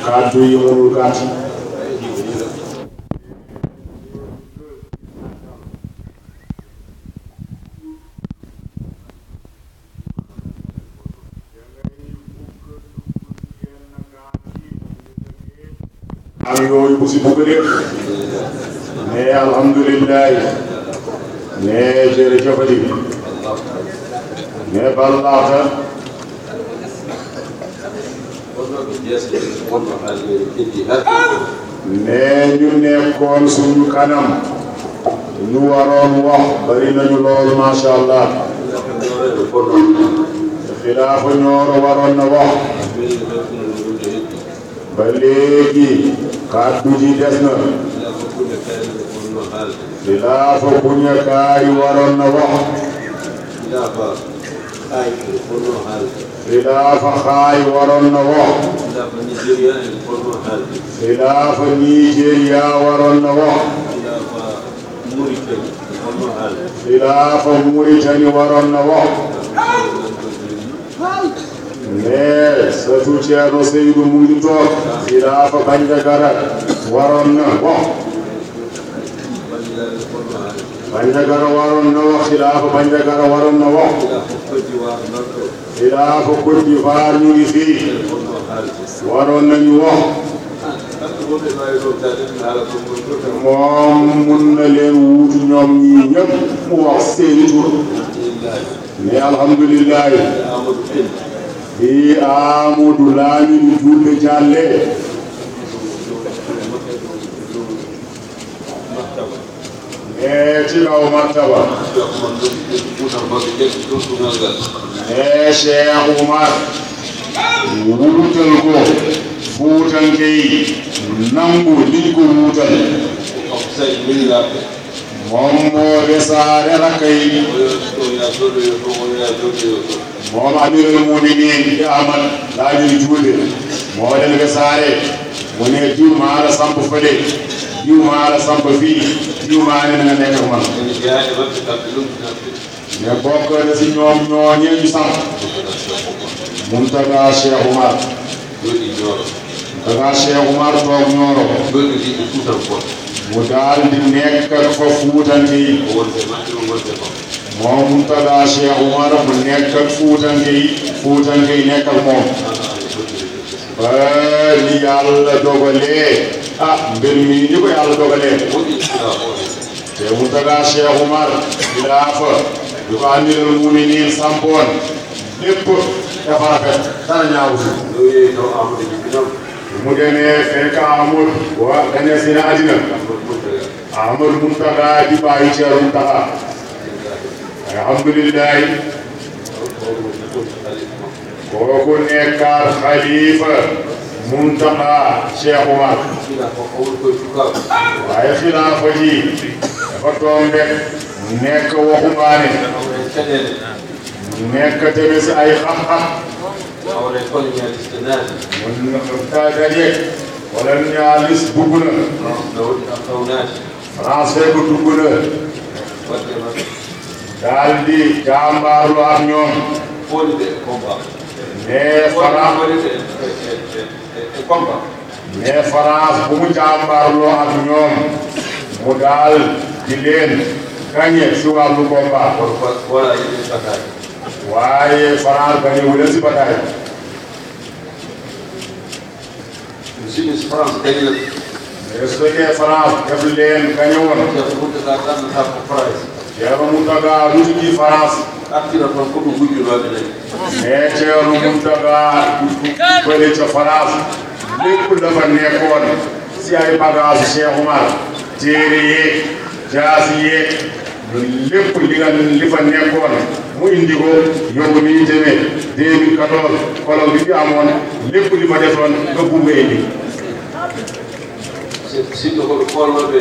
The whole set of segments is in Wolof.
kàddu yi mënul gàtt am yooyu ku si bugg de ne alhamdulillahi ne jërëjëfati ne ballaata ne ñu nekkoon suñu kanam ñu waroon wax bari nañu lool masha allah xilaafa ñooro waroon na wax ba léegi kàddu ji des na xilaafa buñakaay waroon na wax xilaafa xaay waroon na wax xilaafa Nigeria waroon na wax xilaafa Mauritanie waroon na wax mais sëtu Ceerno Seydou mu ngi toog xilaafa Bandiagara waroon na wax Bandiagara waroon na wax xilaafa Bandiagara waroon na wax xilaafa Côte d'Ivoire ñu ngi fii waroon nañu wax moom mun na leen wuutu ñoom ñii ñëpp mu wax seeni tur mais alhamdulillahi bi Amadou Lamine Julde Jalle e ci kaw martaba e Cheikh Oumar wuutal ko fuutanke yi nangu liñ ko wuutal moom moo desaare rakka yi moom amirul muminin di Ahmad Lamine Julde moo leen desaare mu ne diw maa la samp fële diw maa la samp fii diw maa ne nga nekk ak man mais bokk na si ñoom ñooñee ñu samp Muntaga Cheikh Oumar Muntaga Cheikh Oumar toog ñooro mu daal di nekk ak fa fuutante yi moom Muntaga Cheikh Oumar mu nekk ak fuutante yi fuutante yi nekk ak moom ba li yàlla dogalee ah mbir mi ni ko yàlla dogalee te Muntaga Cheikh Oumar xilaafa du ko amirul muminin sampoon lépp dafa rafet dara ñaawu si mu demee fekk amul wa gane si na àddina Amadou Muntaga di bàyyi Ceerno Muntaga alhamdulillahi kooku nekkaat xalifa Muntaga Cheikh Oumar waaye xilaafa ji dafa tombe nekk waxumbaane nekk tamit si ay xam-xam mun ta dajeeg wala ñaalis dugg na France fekk dugg na daal di jàmbaarlu ak ñoom mais France mais France bu mu jàmbaarloo ak ñoom mu daal di leen gagné si wàllu combat waaye France gagné wu leen si bataille Since France gagné mais su fekkee France def leen gagné woon Cheikh Mountaga tan no sappo price Ceerno Muntaga lutuji France artira toon koɗo gujjunoɓe nayi mais Ceerno Muntaga fële ca France lépp dafa nekkoon si ay bagage Cheikh Oumar téere yeeg jaasi yeeg lépp li nga li fa nekkoon mu indi ko yóbbu ni ñu demee 2014 kolon bi fi amoon lépp li fa defoon nga bumba indi sinno koɓe kolnoɓe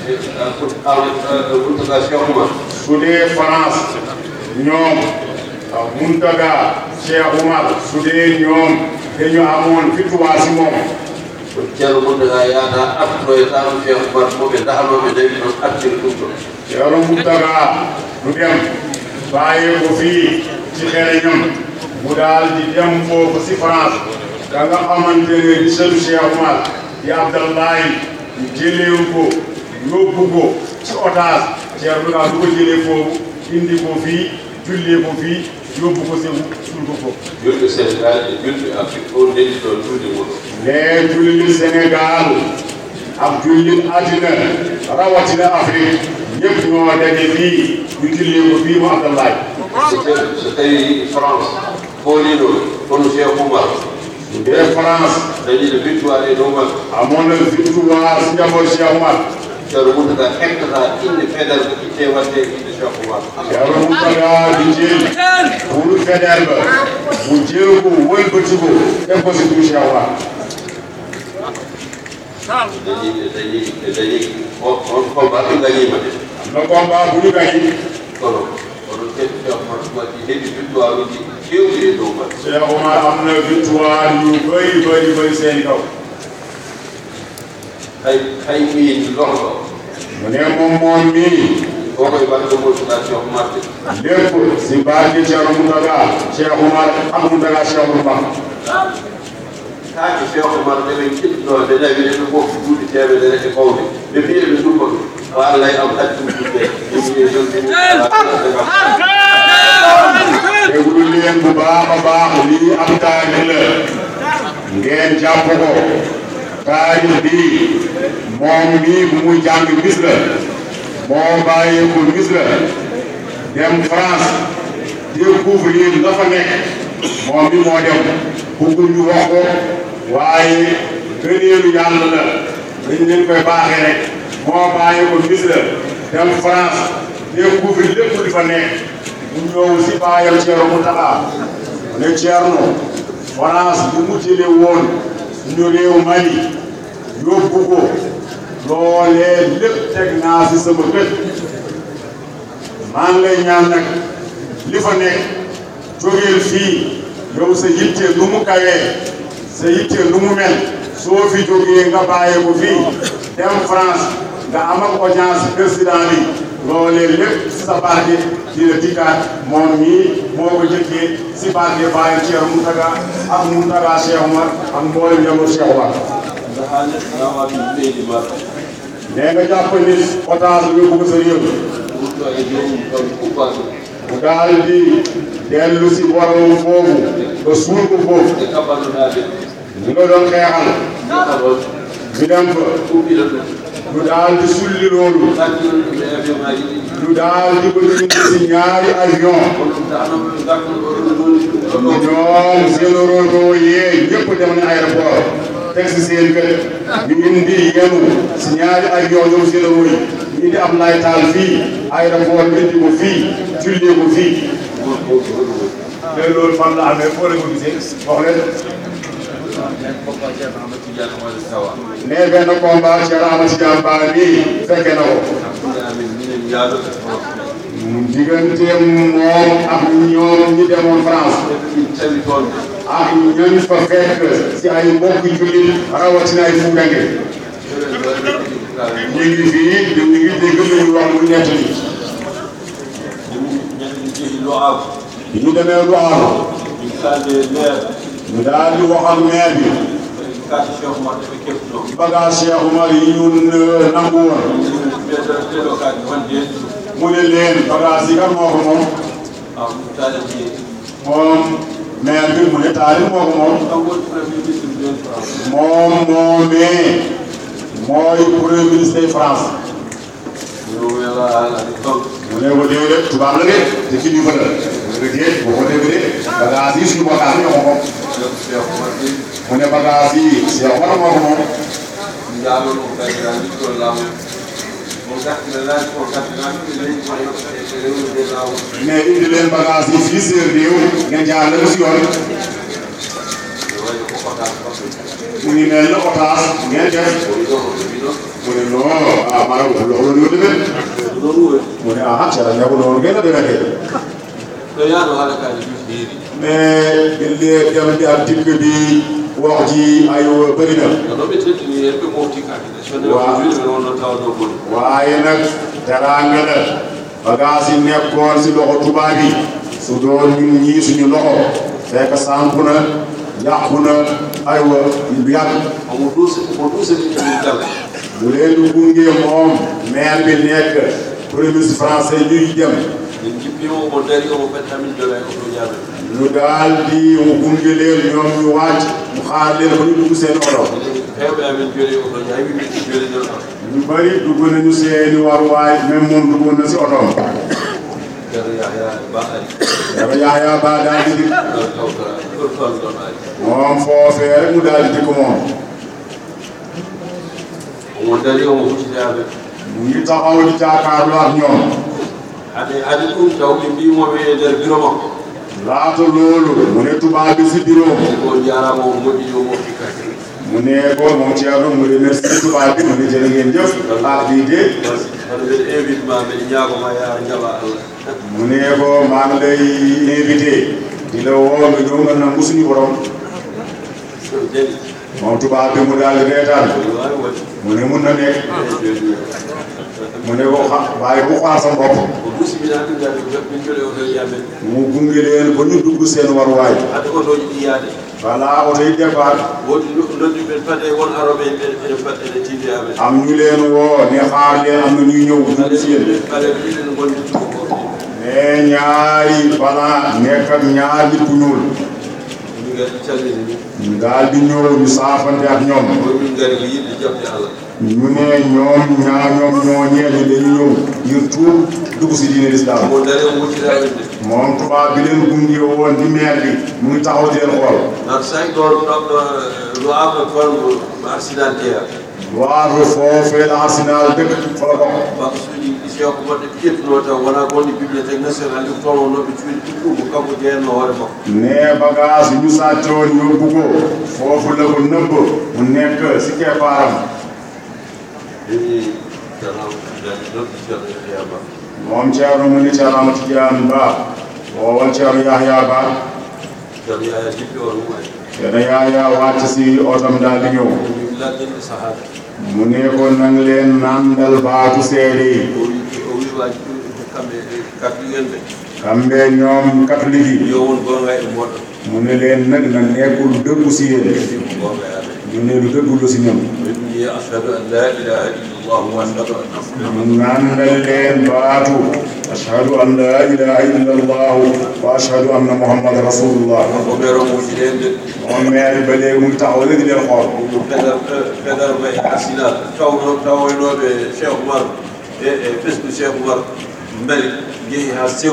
Mountaga Cheikh Oumar su dee France ñoom Muntaga Cheikh Oumar su dee ñoom dañu amoon victoire si moom ko ceerno Mountaga yaada artoytano Cheikh Oumar moɓe dahanoɓe nayi ɗon artira ɗum ɗon Ceerno Muntaga du dem bàyyi ko fii ci xereñam mu daal di dem foofu si France ka nga xamante ne di sëtu Cheikh Oumar di Abdallahi ñu jëlee ko yóbbu ko ci otage Cheikh bi du ko jëlee foofu indi ko fii jullee ko fii yóbbu ko Ségou suul ko foofu. julɓe sénégal e julɓe afrique on ndeɗi ɗon julde muɗum mais jullit Sénégal ak jullit àddina rawatina Afrique ñëpp ñoo daje fii ñu jullee ko fii mu Abdallahi so tawi so tawi france foolino kono cheikh oumar bu dee France dañiɗo victoire e dow makko amoon na victoire si njaboot Cheikh Oumar ceerno moutaga heɓtata inde feɗal ko itte wadde inde cheikh oumar Yàlla Mountaga di jël pour fédère ba mu jël ko wëlbati ko def ko si tout Cheikh Oumar dañi dañi dañi on on combat ɗum gañima de le combat bu ñu gañi kono kono ceerno cheikh oumar waɗi heɓi victoire uji kewɗi e dow makko Cheikh Oumar am na victoire yu bëri bëri bëri seen kaw hay hay min lorɗo mu ne moom moom mii kokoye waɗde mosuɗa cheikh oumar de lépp si barke Cheikh Mountaga Cheikh Oumar ak Mountaga Cheikh Oumar kaake cheikh oumar ɗeɓe jiɗɗo ɓe nawi ɗeɓe fof duuɗi temedere e fawde ɓe mbiɗe ɓe dumma ɗum o allah e am haddi ɗum ɗuɗɗe ɓe mbiye jonde déglu leen bu baax a baax lii ab taarix la ngeen jàpp ko taarix bi moom mii bu muy jàng Misra moo bàyyeeku Misra dem France découvrir la fa nekk moom mi moo dem bëggul ñu wax ko waaye gëneelu yàlla la dañ leen koy baaxee rek moo bàyyeeku Misra dem France découvrir lépp li fa nekk mu ñëw si baayam Thierno Mountakha ne Thierno France bi mu jëlee woon suñu réew Mali yóbbu ko loolee lépp teg naa si sama bët maa ngi lay ñaan nag li fa nekk jógeel fii yow sa yitte nu mu kawee sa yitte nu mu mel soo fi jógee nga bàyyee ko fii dem France nga am ak audience président bi loolee lépp si sa barke dina dikkaat moom mii moo ko jëkkee si barke bàyyi Thierno Mountaga ak Mountaga Cheikh Oumar ak mboolem njaboot Cheikh Oumar ha neɗɗo awaɗi leydi ma nee nga jàpp ni otage bi bëgg sa réew wurto e jomum ɗon kuppa ɗum mu daal di dellu si borom foofu ba suul ko foofu e kaɓannoɗade ñu nga doon xeexal neɗɗa ɗon ñu dem fa kuɓɓina ɗum ñu daal di sulli loolu takkino ɗum e avion ngaji ɗi ñu daal di ko indi si ñaari avion on ɗum danoɓe ɓe gartuno ɗo ɗum woni ɗum ɗo ɗo ñoom généraux ko yee ñëpp dem na aéroport teg si seen kër ñu indi yenu si ñaari avion ñoom généraux yi ñu indi am lay taal fii aéroport ñu indi ko fii jullee ko fii woni foof woni woni mais loolu fan la amee foo leen ko gisee wax leen nen foof a ceerno amadou tidiane waɗi tawa ne benn combat Cheikh Ahmad Tidiane Ba bii fekke na ko hakkude amin minen yaadoɓe france digganteem moom ak ñoom ñi demoon France min tawi toon ak ñañ fa fekk si ay mbokk jullit rawatina ay fuudanke eɗen waɗi ñu ngi fii ñu ngi dégg lu ñu wax mu ñett ni ñanden jeehi lo aw bi ñu demee lu aaro min kalde maire ñu daal di wax ak maire bi kati cheikh oumar ɓe keftuno bagage Cheikh Oumar yi ñu nangu woon ɓeɗon ɗeɗo kaji wonde hen mu ne leen bagage yi kan moo ko moom am taɗati moom maire bi mu ne taari moo ko moom kam woni premier ministre ɓen france moom moomee mooy premier ministre de France yo wela alani ton mu ne ko déedéet tubaab la de te kilifa la mu ne ko déet boo ko dégg de bagage yi suñu bagage ñoo ko moom cheikh oumar ɓe mu ne bagage yi Cheikh Oumar moo ko moom jaalo ɗum kayira liggol laamu mo gartire laaj ko gartirani ɓe leydi ma rewnude lawol mais indi leen bagage yi fii seen réew ngeen jaar leen si yoon ne wayno ko fotaa fotde mu ngi mel ne otage ngeen def woni ɗo ko ɓe ɗo mu ne non ah maanaam loolu yoo demee ɗon woni mu ne ah Cheikh Ndiago noonu ngeen la demee de ɗo yaano haalakaji ɗum heeri mais ille dem di ak dikk bi wax ji ay bëri na no ɗo ɓe teddini hen ɓe mofti kakine sonde ko Waaw. juuɗe ɓe wonno tawa ɗo goni waaye nag teraanga la bagage yi nekkoon si loxo tubaab yi su doon ñun ñii suñu loxo fekk samp na yàqu na aywa bu yàgg omo duusa omo duusa min min dal bu leen di gunge moom maire bi nekk premier ministre français ñuy dem min jippima omo dari omo ɓetta min jola e oto jaamen ñu daal di mu gunge leen ñoom ñu wàcc mu xaar leen ba ñu dugg seen oto hewɓe amen joli e oto jaawi min joli nden oto ñu bëri dugg nañu seeni waruwaay même moom dugg na si otoom ceerno yahya ba ari dama Yahya Ba daal di dikk ɗon kawtora ɗon toon ɗon ari moom foofee rek mu daal di dikk moom omo dari omo huccide amen mu ngi taxaw di jàkkaarloo ak ñoom ade ade ɗum taw ɓe mbimoɓe e nder bureau makko laata loolu mu ne tubaab bi si bureau ko jarama o moƴƴini o mofti kake mu ne ko moom Thierno mu remercie tubaab bi mu ne jërë ngeen jëf ah lii de hono mbeɗa invite ma mbeɗa ñaagoma ya jaɓa allah mu ne ko maa ngi lay invité di la woo nga ñëw nga nangu suñu borom jeni moom tubaab bi mu daal di reetaan wawi waɗi mu ne mun na nekk joni mu ne ko xa waaye bu xaar sa bopp ko dusiminade gade min jole oto jamen mu gunge leen ba ñu dugg seen waruwaay ade otoji ɗi yaade voilà oto yi départ woodi noddi ɓen fat e won aroɓe ene fat ene tiide amen am ñu leen woo ne xaar leen am na ñuy ñëw dugg si yéen ɓaleɓe ɗiɗen gondi tuko mais ñaari bala nekk ak ñaar nit ku ñuul min gadi calmini ni ñu daal di ñëw ñu saafante ak ñoom ko min gari ko yiɗde jabde allah ñu ne ñoom ñaa ñoom ñoo ñeeñu dañu ñëw ngir tuub dugg si diine l'islam omo dari o wuccida amen de moom tubaab bi leen gunge woon di maire bi mu ngi taxaw di leen xool nan sayi ɗon ɗon no amno toon mo arsinal jeeya waaru foofee la arsenal dëkk fa la bokk baksuji isiyako moɗɗe ƴettuno taw wona gonɗi bibliothèque national ɗi toon noɓe cuuɗi ɗuɗɗum ko kanko jeeyanno hoore makko ne bagage ñu sàccoon yóbbu ko foofu la ko nëbb mu nekk si keppaaram emi jarama noddi ceerno yahya ba moom Thierno mu ni Thierno Amadou Tidiane Ba woowal Thierno Yahya Ba ceerno yahya jippi on mum ari Thierno Yahya wàcc si otom daal di ñëw mi laddinde sahaba mu ne ko nang leen nandal baatu seede yi o wi o wi waji kamɓe katuyen ɓe kamɓe ñoom catholique yi yo won gonga e moɗon mu ne leen nag na nekkul dëggu si yéen gonga e amen ñu ne lu dëggu lu si ñoom inni ashhadu an la ilaha illallah wa ashhadu anna muhammadan mu nandal leen baatu ashhadu an la ilaha illa allahu wa ashhadu anna muhammad rasulullah o ɓeero muccide en de moom maire ba léegi mu ngi taxaw rek di leen xool ɗum pedar pedar ma e arsinal tawno tawoynoɓe cheikh oumar e e ɓesdu cheikh oumar mbari jeehi ha sew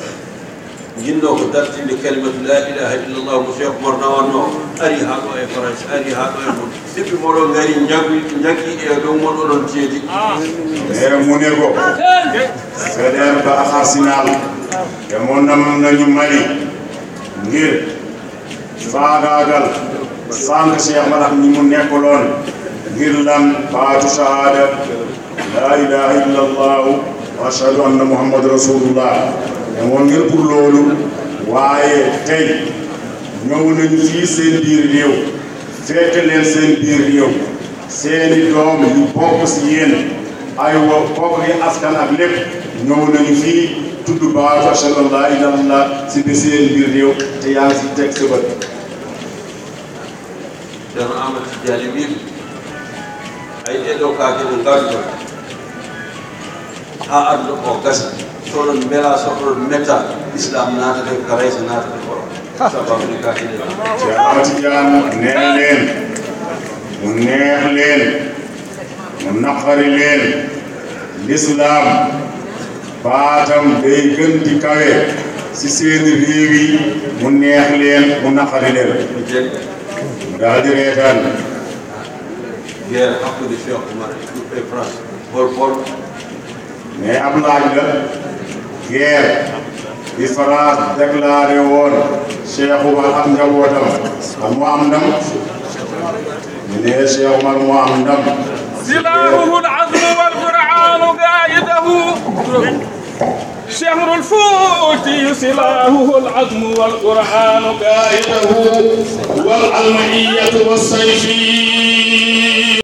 jinno ko dartinde kalimatu la ilaha illallah ko cheikh oumar nawanno ari ha ɗo e france ari ha ɗo e mon sippi moɗon gari jaggi jaggi e dow mon oɗon ceedi mais mu ne ko Faidherbe ba ak Arsenal demoon na nañu Mali ngir faagaagal sànq Cheikh Madax ñi mu nekkaloon ngir lan baatu shahada la ilaha illa allahu wa ashhadu anna muhammad rasulullah demoon ngir pour loolu waaye tey ñëw nañu fii seen biir réew fekk leen seen biir réew seeni doom yu bokk si yéen aywa bokk gi askan ak lépp ñëw nañu fii tudd baatu ashhadu an laa ilaaha illallah si bi seen biir réew te yaa ngi si teg sa bët ceerno amadou tidiani wiimi ay ɗeɗo kaake ɗo ngarɗo ha aduna o gasa soɗon beela soɗon metta islam natata ko raysa natata ko sababude kaake ɗe Cheikh Ahmad Tidiane nee leen mu neex leen mu naqari leen l'islam baatam day gën di kawe si seen réew yi mu neex leen mu naqari leen mi jeni mu daal di reetaan guerre hakkude cheikh oumar e ɗum e france hol hol mais ab laaj la guerre bi France déclaré woon Cheikh Oumar ak njabootam ak mu am ndam ñu ne Cheikh Oumar mu am ndam سلاحه العزم والقرآن قائده شهر الفوت سلاحه العزم والقرآن قائده والعلمية والسيف